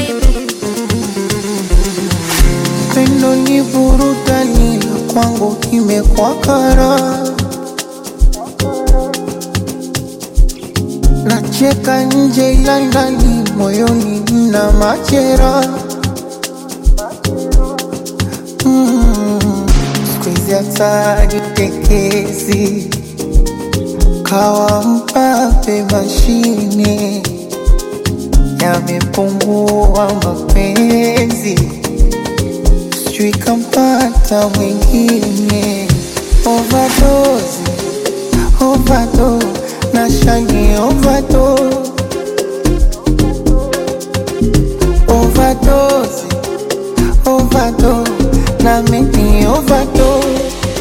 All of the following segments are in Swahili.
Pendo ni burudani na kwangu imekuwa kara. Nacheka nje ila ndani moyoni mna machera. Mm, siku hizi hata jitekezi kawa mpape mashine yamepungua mapenzi sijui kampata mwingine overdose, overdose, na shani overdose, overdose, overdose, na mimi overdose.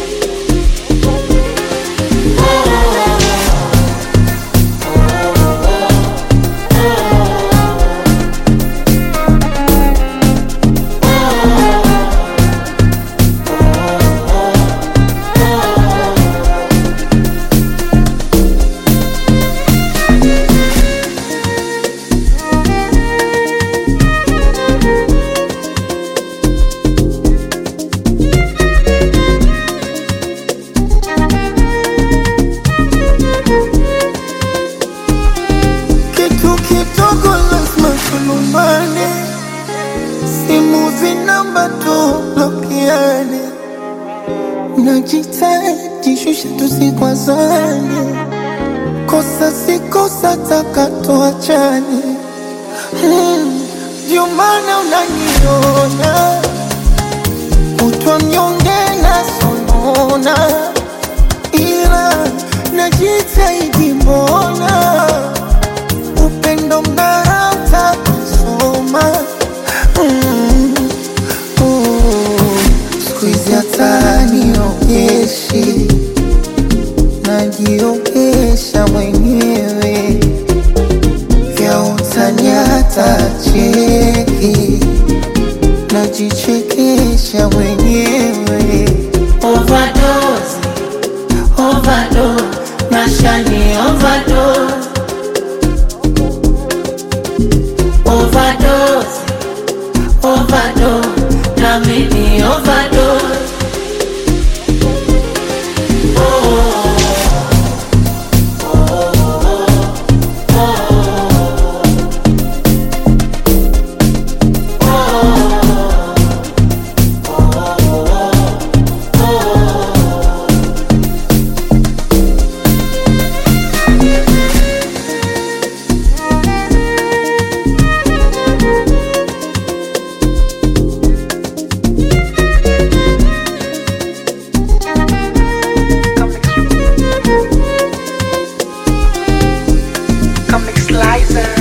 Kitu kidogo lazima tulumbane, simu zinamba tublokiane, najitahidi shusha tusikwazane, kosa si kosa taka tuachane. Hmm, Ndio maana unaniona kutwa mnyonge na sonona, ila najitahidi mbona upendo mnarata kusoma mm. oh. siku hizi hata niogeshi najiogesha mwenyewe vya utani hata cheki najichekesha mwenyewe Overdose, overdose, nashani overdose. Overdose, overdose, na mimi overdose. Comic Slicer.